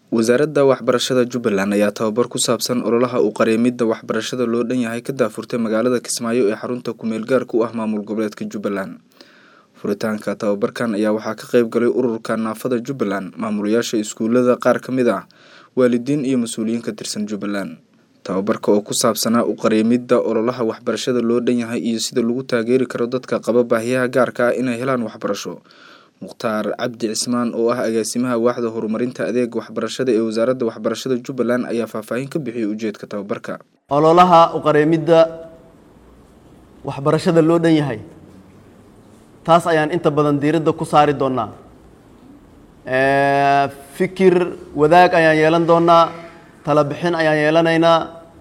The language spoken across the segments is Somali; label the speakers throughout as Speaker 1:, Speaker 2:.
Speaker 1: wasaaradda waxbarashada jubbaland ayaa tababar ku saabsan ololaha u qareemidda waxbarashada loo dhan yahay ka daafurtay magaalada kismaayo ee xarunta kumeel gaarka u ah maamul goboleedka jubbaland furitaanka tababarkan ayaa waxaa ka qeyb galay ururka naafada jubbaland maamulayaasha iskuulada qaar ka mid ah waalidiin iyo mas-uuliyiin ka tirsan jubbaland tababarka oo ku saabsanaa u qareemidda ololaha waxbarashada loo dhan yahay iyo sida lagu taageeri karo dadka qaba baahiyaha gaarka ah inay helaan waxbarasho mukhtaar cabdi cismaan oo ah agaasimaha waaxda horumarinta adeega waxbarashada ee wasaaradda waxbarashada jubbaland ayaa faahfaahin ka bixiyay ujeedka tababarka
Speaker 2: ololaha u qareemidda waxbarashada loo dhan yahay taas ayaan inta badan diiradda ku saari doonaa fikir wadaag ayaan yeelan doonaa tala bixin ayaan yeelanaynaa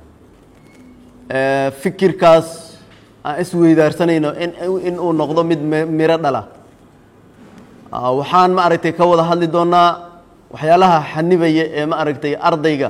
Speaker 2: fikirkaas aan isweydaarsanayno in in uu noqdo mid miro dhala waxaan ma aragtay ka wada hadli doonaa waxyaalaha xanibaya ee ma aragtay ardayga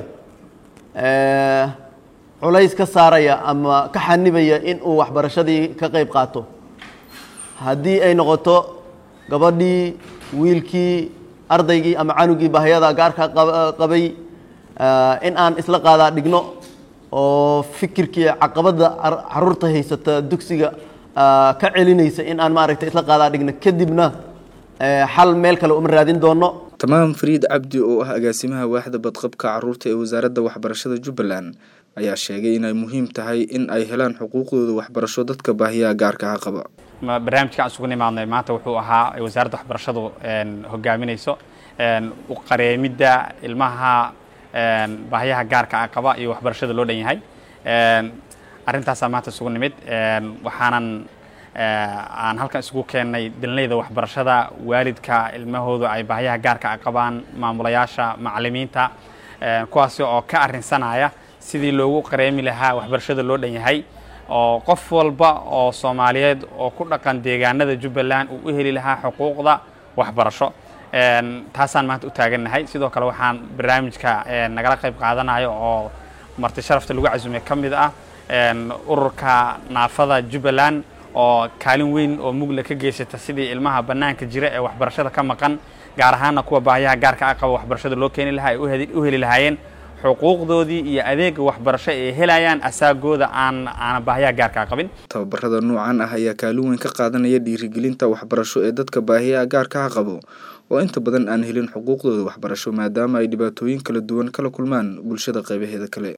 Speaker 2: culays ka saaraya ama ka xanibaya in uu waxbarashadii ka qeyb qaato haddii ay noqoto gabadhii wiilkii ardaygii ama canugii bahyada gaarka qabay in aan isla qaadaa dhigno oo fikirkii caqabadda caruurta haysata dugsiga ka celinaysa in aan maaragtay isla qaadaa dhigno kadibna xal meel kale uma raadin doono
Speaker 1: tamaam fariid cabdi oo ah agaasimaha waaxda badqabka caruurta ee wasaaradda waxbarashada jubbaland ayaa sheegay inay muhiim tahay in ay helaan xuquuqdooda waxbarasho dadka baahiyaha gaarkaha qaba
Speaker 3: barnaamijkaan isugu nimaadnay maanta wuxuu ahaa wasaaradda waxbarashadu hogaaminayso u qareemidda ilmaha baahiyaha gaarka ah qaba iyo waxbarashada loo dhan yahay arrintaasaa maanta isugu nimid waxaanan aan halkan isugu keennay dalinayda waxbarashada waalidka ilmahooda ay baahiyaha gaarka a qabaan maamulayaasha macalimiinta kuwaasi oo ka arrinsanaya sidii loogu qareemi lahaa waxbarashada loo dhan yahay oo qof walba oo soomaaliyeed oo ku dhaqan deegaanada jubbaland uu u heli lahaa xuquuqda waxbarasho taasaan maanta u taagannahay sidoo kale waxaan barnaamijka nagala qayb qaadanayo oo marti sharafta lagu casumay ka mid ah ururka naafada jubbaland oo kaalin weyn oo mugla ka geysata sidii ilmaha bannaanka jira ee waxbarashada ka maqan gaar ahaana kuwa baahiyaha gaarka ah qaba waxbarashada loo keeni lahaa ay u heli lahaayeen xuquuqdoodii iyo adeega waxbarasho ay helayaan asaagooda aan aana baahiyaha gaarkaa qabin
Speaker 1: tababarada noocan ah ayaa kaalin weyn ka qaadanaya dhiirigelinta waxbarasho ee dadka baahiyaha gaarkaha qabo oo inta badan aan helin xuquuqdooda waxbarasho maadaama ay dhibaatooyin kala duwan kala kulmaan bulshada qaybaheeda kale